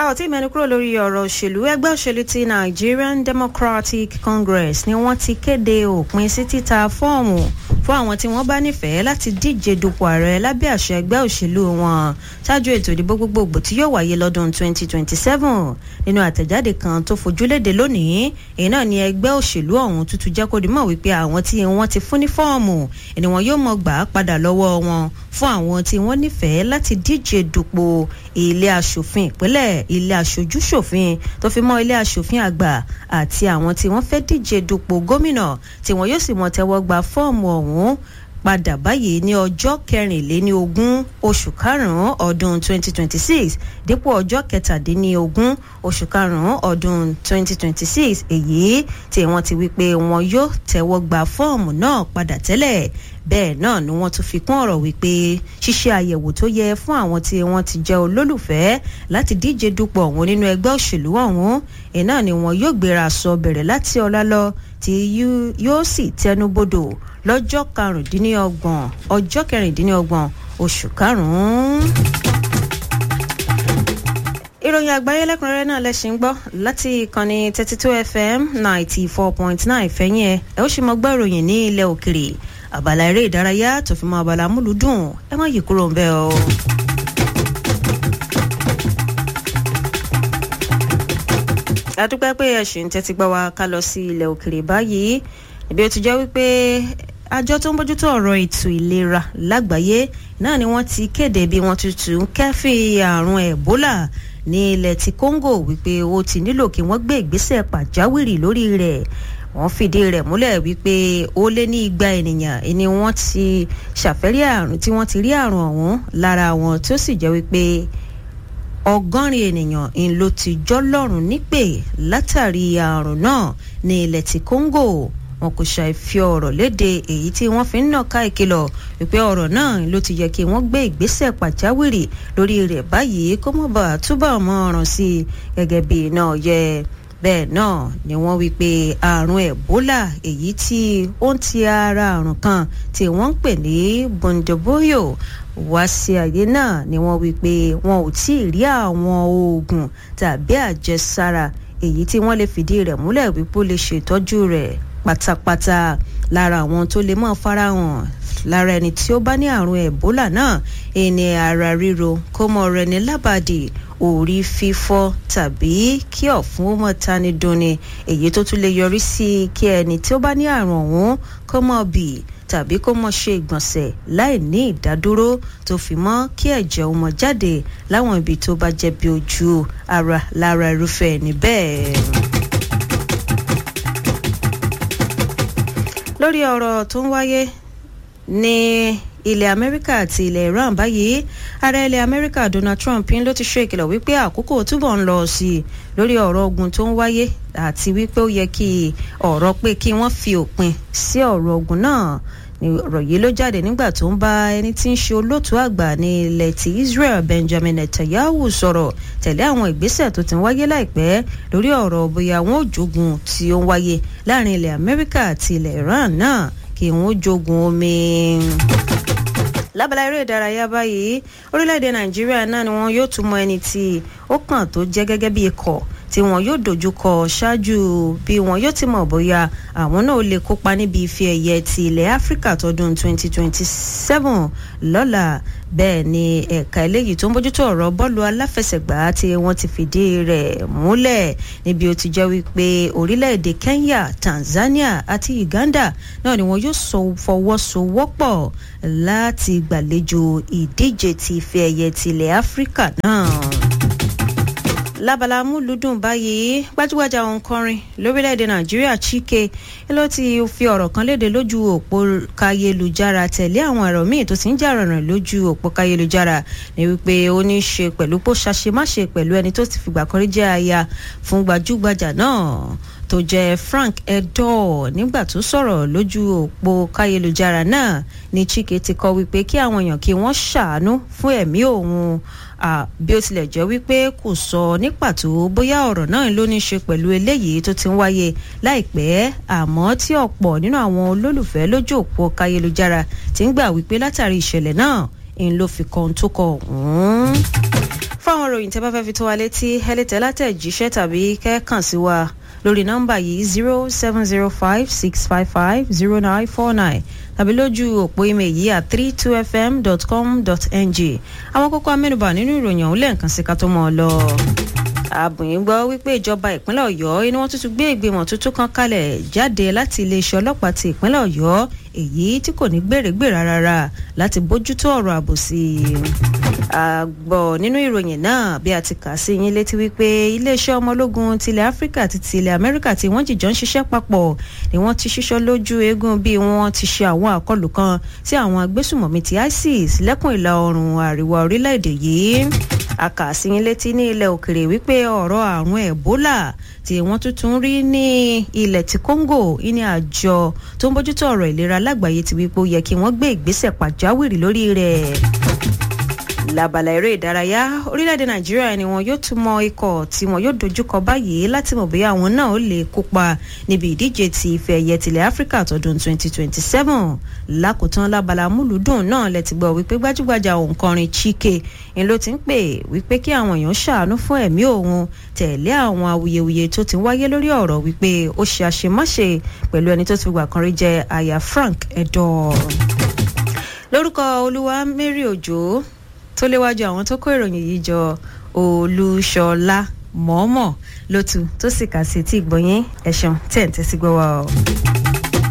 a ò tí ì mẹ́nu kúrò lórí ọ̀rọ̀ òṣèlú ẹgbẹ́ òṣèlú ti Nigerian Democratic Congress ni wọ́n ti kéde òpin sí títa fọ́ọ̀mù fún àwọn tí wọ́n bá nífẹ̀ẹ́ láti díje dupò ààrẹ lábẹ́ àṣẹ ẹgbẹ́ òṣèlú wọn ṣáájú ètò ìdìbò gbogbogbò tí yóò wáyé lọ́dún 2027 nínú àtẹ̀jáde kan tó fojúléde lónìí èyí náà ni ẹgbẹ́ òṣèlú ọ̀hún tuntun jẹ́ kó di mọ̀ wípé àwọn tí wọ́n ti fún ní fọ́ọ̀mù ni wọn yóò mọ̀ gbà á padà lọ́wọ́ wọn fún àwọn tí wọ́n nífẹ̀ẹ́ láti díje dupò ilé aṣòfin ìpínlẹ̀ ilé aṣojúṣòfin tó fi mọ́ ilé aṣòfin àgbà àti àwọn tí wọ́n fẹ́ díje dupò gómìnà tí wọn yóò sì mọ̀ tẹ́wọ́ gba fọ́ọ̀mù ọ̀hún padà báyìí ní ọjọ́ kẹrìnléníogún oṣù karùn-ún ọdún 2026 dípò ọjọ́ kẹtàdínlógún oṣù karùn-ún ọdún 2026 èyí tí wọ́n ti wí pé wọn yóò tẹ́wọ́ gba fọ́ọ̀mù náà padà tẹ́lẹ̀ bẹ́ẹ̀ náà ni wọ́n tún fi kún ọ̀rọ̀ wípé ṣíṣe àyẹ̀wò tó yẹ fún àwọn tí wọ́n ti jẹ́ olólùfẹ́ láti díje dupò ọ̀hún nínú ẹgbẹ́ òṣèlú ọ̀hún iná ni wọn yóò gbéra sọ bẹ̀rẹ̀ láti ọ̀la lọ tí yóò sì tẹnubodò lọ́jọ́ karùndínlọ́gbọ̀n ọjọ́ kẹrìndínlọ́gbọ̀n oṣù karùn-ún. ìròyìn àgbáyé lẹ́kùnrẹ́rẹ́ náà lẹ́sìn ń gbọ́ láti ìkànnì thirty two fm ninety four point nine fẹ́yìn ẹ̀ ẹ̀ ó sì mọ gbọ́ ìròyìn ní ilẹ̀ òkèrè àbàlá eré ìdárayá tó fi mọ́ àbàlá múlùdùn ẹ má yí kúrò ń bẹ̀ o. adúpẹ́ pé ẹ̀sìn tẹ́tí gbọ́ wa ká lọ sí ilẹ̀ òkèrè báyìí ibi ó ti jẹ́ wípé àjọ tó ń bójútó ọ̀rọ̀ ètò ìlera lágbàáyé náà ni wọ́n ti kéde bí wọ́n tuntun kẹ́fì àrùn ẹ̀bólà ní ilẹ̀ ti Congo wípé ó ti nílò kí wọ́n gbé ìgbésẹ̀ pàjáwìrì lórí rẹ̀ wọ́n fìdí rẹ̀ múlẹ̀ wípé ó lé ní igba ènìyàn ni wọ́n ti ṣàfẹ́rí àrùn tí wọ́n ti rí àrùn ọ̀hún lára wọn tí ó sì jẹ́ wípé ọgọ́rin ènìyàn ń ló ti jọ́lọ́rùn nípè látàrí àrùn náà ní ilẹ̀ ti Congo wọn kò ṣàì fi ọ̀rọ̀ léde èyí tí wọ́n fi ń nàka ìkìlọ̀ wípé ọ̀rọ̀ náà ló ti yẹ kí wọ́n gbé ìgbésẹ̀ pàjáwìrì lórí rẹ̀ báyìí kó mọ̀ bá túbọ̀ mọ́ ọ̀ràn sí i gẹ́gẹ́ bí iná yẹ bẹ́ẹ̀ náà ni wọ́n wí pé àrùn ẹ̀bólà èyí tí ó ń ti ara àrùn kan tí wọ́n ń pè ní bundeboyo wá sí ayé náà ni wọ́n wí pé wọn ò tí ì rí àwọn oògùn tàbí àjẹsára èyí tí wọ́n lè fìdí rẹ̀ múlẹ̀ wípé ó lè ṣètọ́jú rẹ̀ pátápátá lára àwọn tó lè máa farahàn lára ẹni tí ó bá ní àrùn ẹ̀bólà náà ẹni ara ríro kó mọ rẹ ní lábàdì orí fífọ́ tàbí kí ọ̀fun ó mọ̀ tani dunni èyí tó tún lè yọrí sí kí ẹni tí ó bá ní àrùn ọ̀hún kó mọ̀ bì tàbí kó mọ̀ ṣe ìgbọ̀nsẹ̀ láì ní ìdádúró tó fi mọ́ kí ẹ̀jẹ̀ ó mọ̀ jáde láwọn ibi tó bá jẹ́ bí ojú ara lára irúfẹ́ ẹni bẹ́ẹ̀. lórí ọ̀rọ̀ tó ń wáyé ní ilẹ̀ amẹ́ríkà àti ilẹ̀ iran báyìí ààrẹ ilẹ̀ amẹ́ríkà donald trump ń ló ti ṣe ìkìlọ̀ wípé àkókò túbọ̀ ń lọ sí i lórí ọ̀rọ̀ ogun tó ń wáyé àti wípé ó yẹ kí ọ̀rọ̀ pé kí wọ́n fi òpin sí ọ̀rọ̀ ogun náà ọ̀rọ̀ yìí ló jáde nígbà tó ń bá ẹni tí ń ṣe olóòtú àgbà ní ilẹ̀ ti Israel Benjamin Netanyahu sọ̀rọ̀ tẹ̀lé àwọn ìgbésẹ̀ tó ti ń wáyé láìpẹ́ lórí ọ̀rọ̀ bóyá wọn ò jogun tí ó ń wáyé láàrin ilẹ̀ Amẹ́ríkà àti ilẹ̀ Iran náà kí wọn ó jogun omi lábala eré ìdárayá báyìí orílẹ̀-èdè nàìjíríà náà ni wọn yóò tún mọ ẹni tí ó kàn tó jẹ́ gẹ́gẹ́ bí ikọ̀ tí wọn yóò dojúkọ ṣáájú bí wọn yóò ti mọ̀ bóyá àwọn náà lè kópa níbi ife ẹ̀yẹ ti ilẹ̀ áfíríkà tọdún 2027 lọ́la bẹ́ẹ̀ ni ẹ̀ka eléyìí tó ń bójútó ọ̀rọ̀ bọ́ọ̀lù aláfẹsẹ̀gbá tí wọ́n ti fìdí rẹ̀ múlẹ̀ níbi ó ti jẹ́ wípé orílẹ̀-èdè Kenya Tanzania àti Uganda náà ni wọn yóò fọwọ́sowọ́pọ̀ láti gbàlejò ìdíje ti ife ẹ̀yẹ ti ilẹ̀ áfíríkà náà lábala múlùdùn báyìí gbajúgbajà òǹkọrin lórílẹ̀‐èdè nàìjíríà chike ló ti fi ọ̀rọ̀ kan léde lójú òpó kayélujára tẹ̀lé àwọn ẹ̀rọ míì tó ti ń jà rànràn lójú òpó kayélujára ní wípé ó ní í ṣe pẹ̀lú pó ṣàṣemáṣe pẹ̀lú ẹni tó ti fìgbà kan rí jẹ́ aya fún gbajúgbajà náà tó jẹ́ Frank Edor nígbà tó sọ̀rọ̀ lójú òpó káyélujára náà ní Chike ti kọ wípé kí àwọn èèyàn kí wọ́n ṣàánú fún ẹ̀mí òun bí ó tilẹ̀ jẹ́ wípé kò sọ ní pàtó bóyá ọ̀rọ̀ náà ló ní ṣe pẹ̀lú eléyìí tó ti ń wáyé láìpẹ́ àmọ́ tí ọ̀pọ̀ nínú àwọn olólùfẹ́ lójú òpó káyélujára ti ń gbà wípé látàrí ìṣẹ̀lẹ̀ náà ń ló fi kan tó kọ ọ̀hún fún àwọn ìròyìn tẹ́ bá fẹ́ fi tó wa létí ẹ lè tẹ̀ látẹ̀jíṣẹ́ tàbí kẹ́ẹ̀kan sí wa lórí nọ́mbà yìí zero seven zero five six five five zero nine four nine tàbí lójú òpó email yìí at three two fm dot com dot ng àwọn kókó amẹ́nubà nínú ìròyìn ọ̀hún lẹ́ẹ̀kan sí ká tó mọ̀ ọ́ lọ àbùyìn gbọ́ wípé ìjọba ìpínlẹ̀ ọ̀yọ́ inú wọn tuntun gbé ìgbìmọ̀ tuntun kan kalẹ̀ jáde láti iléeṣẹ́ ọlọ́pàá ti ìpínlẹ̀ ọ̀yọ́ èyí tí kò ní gbèrègbèrè rárá láti bójútó ọ̀rọ̀ ààbò sí i. àgbọ̀ nínú ìròyìn náà bí a ti kà sí yín létí wípé iléeṣẹ́ ọmọ ológun tilẹ̀ áfíríkà àti tilẹ̀ amẹ́ríkà tí wọ́n jìjọ ń ṣiṣẹ́ papọ̀ ni wọ́n ti ṣíṣọ́ lójú eégún bí wọ́n ti ṣe àwọn àkọlù kan sí àwọn agbésùmọ̀mí ti isis lẹ́kùn ìlà oòrùn àríwá orílẹ̀-èdè yìí akàsíyín létí ní ilẹ̀ òkèrè wípé ọ̀rọ̀ àrùn ebola tí wọ́n tuntun rí ní ilẹ̀ ti congo ní àjọ tó ń bójútó ọ̀rọ̀ ìlera lágbàáyé ti wípé ó yẹ kí wọ́n gbé ìgbésẹ̀ pàjáwìrì lórí rẹ̀ labala eré ìdárayá orílẹ̀-èdè nàìjíríà ni wọn yóò tún mọ ikọ̀ tí wọn yóò dojúkọ báyìí láti mọ̀ bóyá àwọn náà ó lè kópa níbi ìdíje ti ìfẹ́ ẹ̀yẹ tilẹ̀ áfíríkà tọdún 2027 lákòótán labala múlùdùn náà lẹ ti gbọ́ wípé gbajúgbajà òǹkọrin chike ni ló ti ń pè wípé kí àwọn èèyàn ṣàánú fún ẹ̀mí òun tẹ̀lé àwọn awuyewuye tó ti wáyé lórí ọ̀rọ̀ wípé ó ṣe àṣemáṣe pẹ̀lú ẹni tó ti gbà kan rí jẹ́ aya frank edor lórúkọ olúwa mary òjò tó léwájú àwọn tó kó ìròyìn yìí jọ olúṣọlá mọ̀ọ́mọ̀ lótú tó sì kà sí tí ìgbọ̀nyín ẹ̀sùn tẹ̀ ń tẹ́sí gbọ́ wa o.